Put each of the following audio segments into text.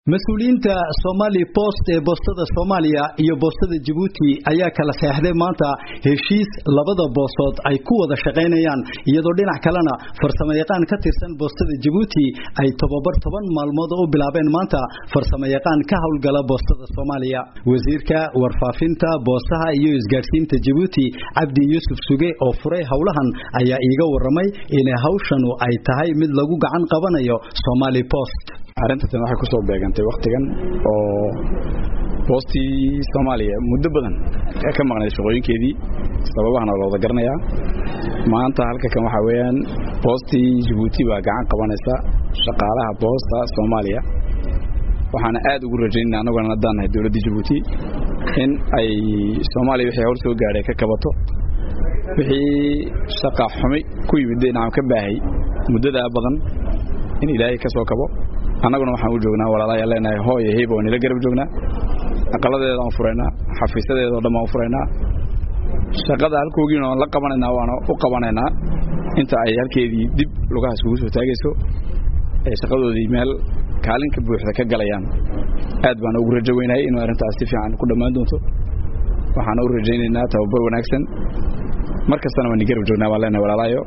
mas-uuliyiinta somali post ee boostada soomaaliya iyo boostada jabuuti ayaa kala seexday maanta heshiis labada boosood ay ku wada shaqaynayaan iyadoo dhinac kalena farsamayaqaan ka tirsan boostada jabuuti ay tobabar toban maalmood u bilaabeen maanta farsamayaqaan ka howlgala boostada soomaaliya wasiirka warfaafinta boosaha iyo isgaadhsiinta jabuuti cabdi yuusuf suge oo furay howlahan ayaa iiga waramay in hawshanu ay tahay mid lagu gacan qabanayo somali post arrintan waxay ku soo beegantay wakhtigan oo boostii soomaaliya muddo badan ka maqnayd shaqooyinkeedii sababahana la wada garanayaa maanta halka kan waxaa weeyaan boostii jabuuti baa gacan qabanaysa shaqaalaha boosta soomaaliya waxaana aad ugu rajaynana annaguna haddaan nahay dowladdii jabuuti in ay soomaaliya wixii hawl soo gaadhay ka kabato wixii shaqa xumi ku yimid dhinacam ka baahay muddadaa badan in ilaahay ka soo kabo annaguna waxaan u joognaa walaalayaa leenahay hooyo heyba waan ila garab joognaa aqaladeeda waan furaynaa xafiisadeedao dhan waan u furaynaa shaqada halkoogiina waan la qabanaynaa waana u qabanaynaa inta ay halkeedii dib lugahaas kugu soo taagayso ee shaqadoodii meel kaalinka buuxda ka galayaan aad baan ugu rajo weynahay inuu arrintaas si fiican ku dhammaan doonto waxaana u rajaynaynaa tababar wanaagsan mar kastana waan i garab joognaa baan leenahay walaalaayo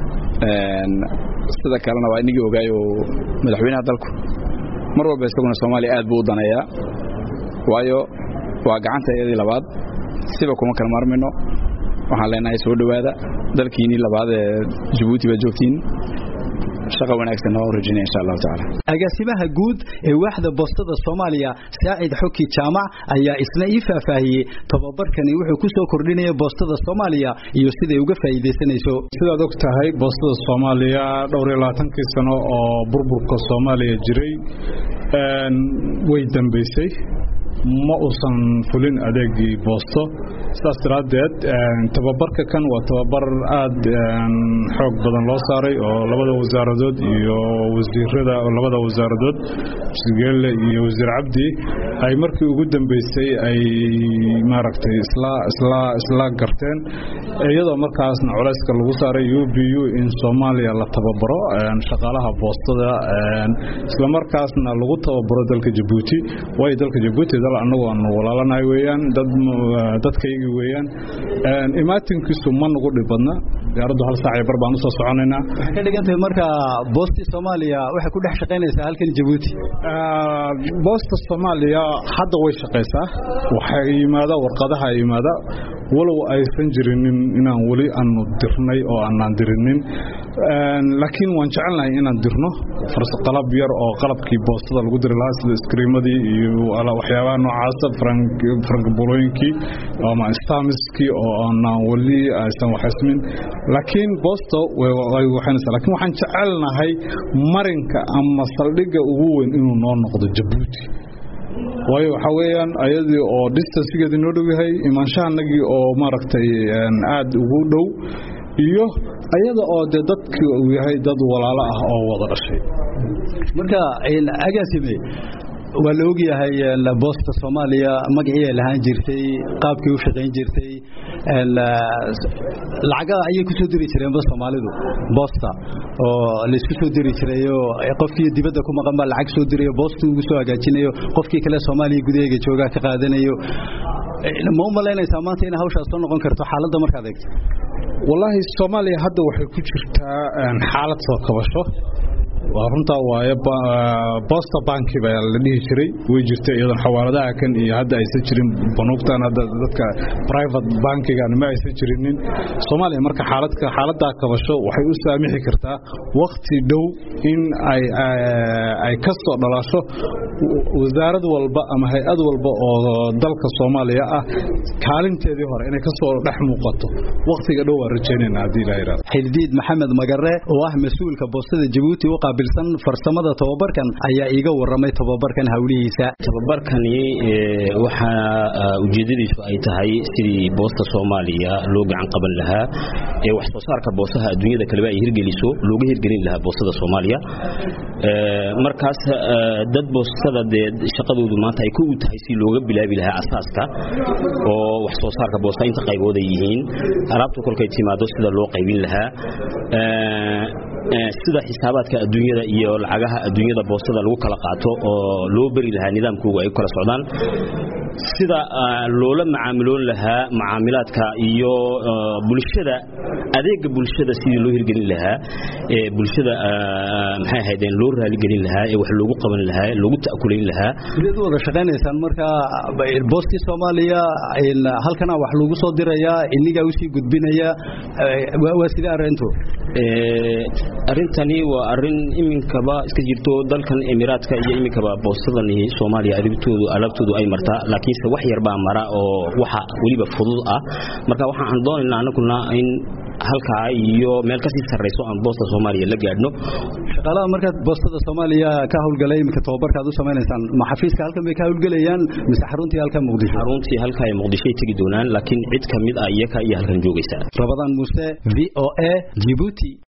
sida kalena waa inagii ogaayo madaxweynaha dalku mar walba isaguna soomaaliya aad buu u daneeyaa waayo waa gacanta iyadii labaad siba kuma kala maarmayno waxaan leenahay soo dhowaada dalkiinii labaad ee jabuuti baad joogtiin shaqa wanaagsan oo rajinaya insha allahu tacaala agaasimaha guud ee waaxda boostada soomaaliya saacid xoki jaamac ayaa isna ii faahfaahiyey tababarkani wuxuu ku soo kordhinaya boostada soomaaliya iyo siday uga faa'iidaysanayso sidaad og tahay boostada soomaaliya dhowr iyo labaatankii sano oo burburka soomaaliya jiray way dambaysay ma uusan fulin adeegii boosto sidaas daraaddeed tababarka kan waa tababar aad xoog badan loo saaray oo labada wasaaradood iyo wasiirada labada wasaaradood geelle iyo wasiir cabdi ay markii ugu dambeysay ay maaragtay isla isla isla garteen iyadoo markaasna culayska lagu saaray u b u in soomaaliya la tababaro shaqaalaha boostada isla markaasna lagu tababaro dalka jabuuti waayo dalka jabuuti dal annagu aanu walaalanahay weeyaan dad dadkaygii weeyaan imaatinkiisu ma nagu dhib badna diyaaraddu hal saac iyo bar baan usoo soconaynaa waxay ka dhigan tahay marka boostii soomaaliya waxay ku dhex shaqaynaysaa halkan jabuuti boosta soomaaliya hadda way shaqaysaa waxay yimaada warqadaha yimaada walow aysan jirinin inaan weli aanu dirnay oo aanaan dirinin laakiin waan jecelnahay inaan dirno qalab yar oo qalabkii boostada lagu diri lahaa sida iskriimadii iyo waxyaabaha noocaasa frankbolooyinkii ama stamiskii oo aanaan weli aysan waxismin laakiin boosto way waxaynaysaa lakiin waxaan jecelnahay marinka ama saldhigga ugu weyn inuu noo noqdo jabuuti waayo waxaa weeyaan ayadii oo distancegeedii noo dhow yahay imaanshahanagii oo maaragtay aad ugu dhow iyo ayada oo dee dadkii uu yahay dad walaalo ah oo wada dhashay marka agaasime waa la ogyahay boosta soomaaliya magacii ay lahaan jirtay qaabkii u shaqayn jirtay lacaga ayay ku soo diri jireenba soomaalidu boosta oo laysku soo diri jirayo qofkii dibadda ku maqan baa lacag soo dirayo boostu ugu soo hagaajinayo qofkii kale soomaaliya gudaheega joogaa ka qaadanayo ma u malaynaysaa maanta inay hawshaas soo noqon karto xaaladda markaad eegto wallaahi soomaaliya hadda waxay ku jirtaa xaalad soo kabasho waa runtaa waaye bosta banki baa la dhihi jiray way jirtay iyadoon xawaaladaha kan iyo hadda aysan jirin banuugtan hadda dadka private bankigan ma aysan jirinin soomaaliya marka xaaladka xaaladdaa kabasho waxay u saamixi kartaa wakti dhow in ay ay ka soo dhalasho wasaarad walba ama hay-ad walba oo dalka soomaaliya ah kaalinteedii hore inay kasoo dhex muuqato waktiga dhow waan rajaynayna haddii ilaha yidhahdo xildiid maxamed magare oo ah mas-uulka boostada jabuuti u qaabilsan farsamada tababarkan ayaa iiga waramay tababarkan hawlihiisa tababarkani waxaa ujeedadiisu ay tahay sidii boosta soomaaliya loo gacan qaban lahaa ee wax soo saarka boostaha adduunyada kaleba ay hirgeliso looga hirgelin lahaa boostada soomaaliya markaas dad boostada dee shaqadoodu maanta ay ku u tahay si looga bilaabi lahaa asaaska oo wax soo saarka boosta inta qaybood ay yihiin alaabtu kolkay timaado sida loo qaybin lahaa sida xisaabaadka adduunyada iyo lacagaha adduunyada boostada lagu kala qaato oo loo beri lahaa nidaamkooga ay u kala socdaan sida loola macaamiloon lahaa macaamilaadka iyo bulshada adeega bulshada sidii loo hirgelin lahaa ee bulshada maxay ahaydeen loo raaligelin lahaa ee wax loogu qaban lahaa loogu ta'kulayn lahaa sideed u wada shaqaynaysaan marka boostii soomaaliya halkana wax lagu soo dirayaa inigaa usii gudbinaya waa sidee arrintu arrintani waa arrin iminkaba iska jirto dalkan emiraadka iyo iminkaba boostadani soomaaliya arintoodu alaabtoodu ay martaa laakiinse wax yar baa mara oo waxa weliba fudud ah marka waxa aan doonaynaa anaguna in halkaa iyo meel kasii sarrayso aan boosta soomaaliya la gaadhno shaqaalaha markaad boostada soomaaliya ka howlgalay iminka tababarka aad u samaynaysaan ma xafiiska halkan bay ka howlgelayaan mise xaruntii halkan muqdisho xaruntii halkaa ee muqdishoay tegi doonaan laakiin cid ka mid ah iyaka iyo halkan joogaysa rabadaan muuse v o a jibuuti